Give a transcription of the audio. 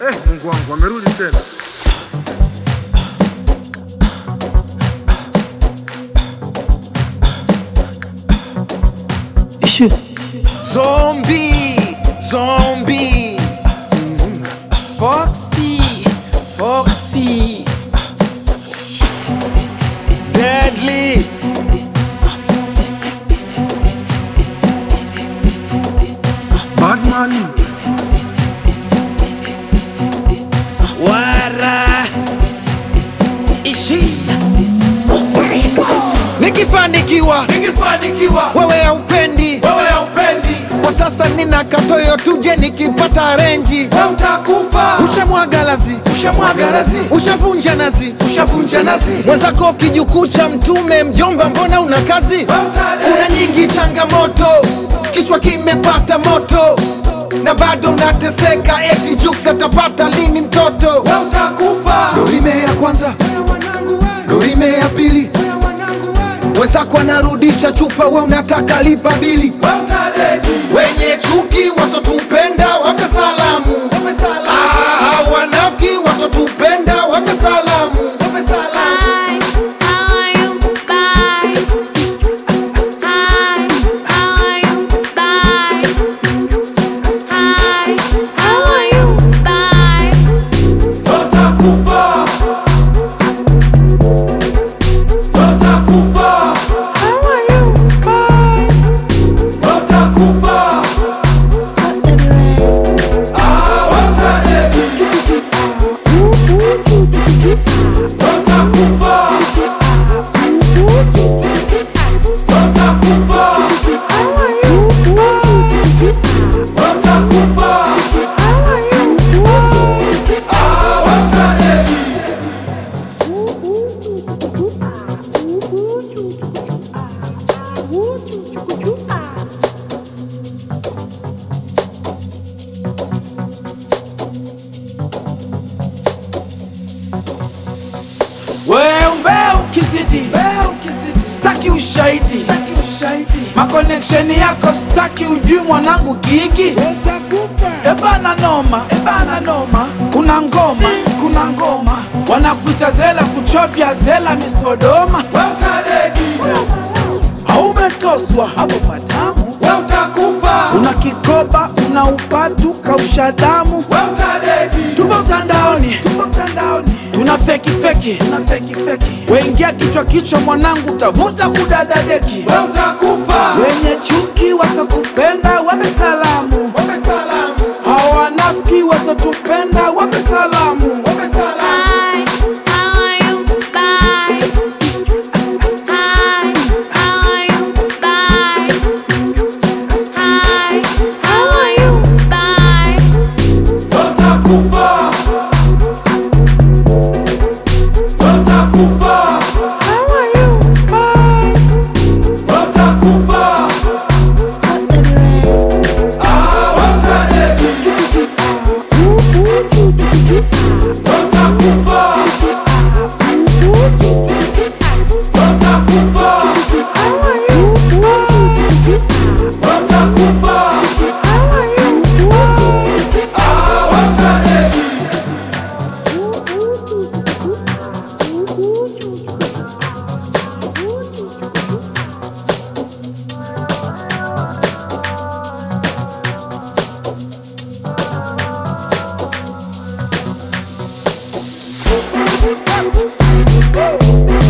Eh, Mungu wangu amerudi tena. Zombie, zombie. Foxy, Foxy. Deadly. Batman. Wara. Ishi. Nikifanikiwa, Nikifanikiwa wewe haupendi. wewe haupendi, Kwa sasa nina katoyo tuje nikipata renji. wewe utakufa. Ushamwaga lazi, Ushamwaga lazi, ushavunja nazi. ushavunja nazi, mwenzako kijukuu cha mtume mjomba mbona una kazi wewe utadedi. kuna nyingi changamoto kichwa kimepata moto na bado unateseka eti juks atapata lini mtoto wewe utakufa. dorime ya kwanza dorime ya pili wenzako anarudisha chupa we unataka lipa bili Wewe utadedi. wenye chuki wasotupenda wape salamu Ah, wanafiki wasotupenda wape salamu Wape salamu. Wewe utakufa. Wewe utakufa. Wewe utakufa. Ah, wewe utadedi. Wewe utakufa. Wewe utakufa. Wewe utakufa. Ah, wewe utadedi. Wewe ukizidi staki ushahidi makoneksheni yako staki ujui mwanangu gigi ebana noma ebana noma kuna ngoma kuna ngoma wanakuita zela kuchovya zela misodoma Wewe utadedi. haumetoswa hapo patamu Wewe utakufa. una kikoba una upatu kausha damu Wewe utadedi. tupo mtandaoni tupo mtandaoni tuna feki feki tuna feki feki wengia kichwa kichwa mwanangu tavuta kudadadeki Wewe utakufa. wenye chuki wasokupenda wape salamu Wape salamu. hawanafiki wasotupenda wape salamu Wape salamu. Wewe utakufa. Wewe utakufa. Wewe utakufa. Ah, wewe utadedi. Wewe utakufa. Wewe utakufa. Wewe utakufa. Ah, wewe utadedi. Woo!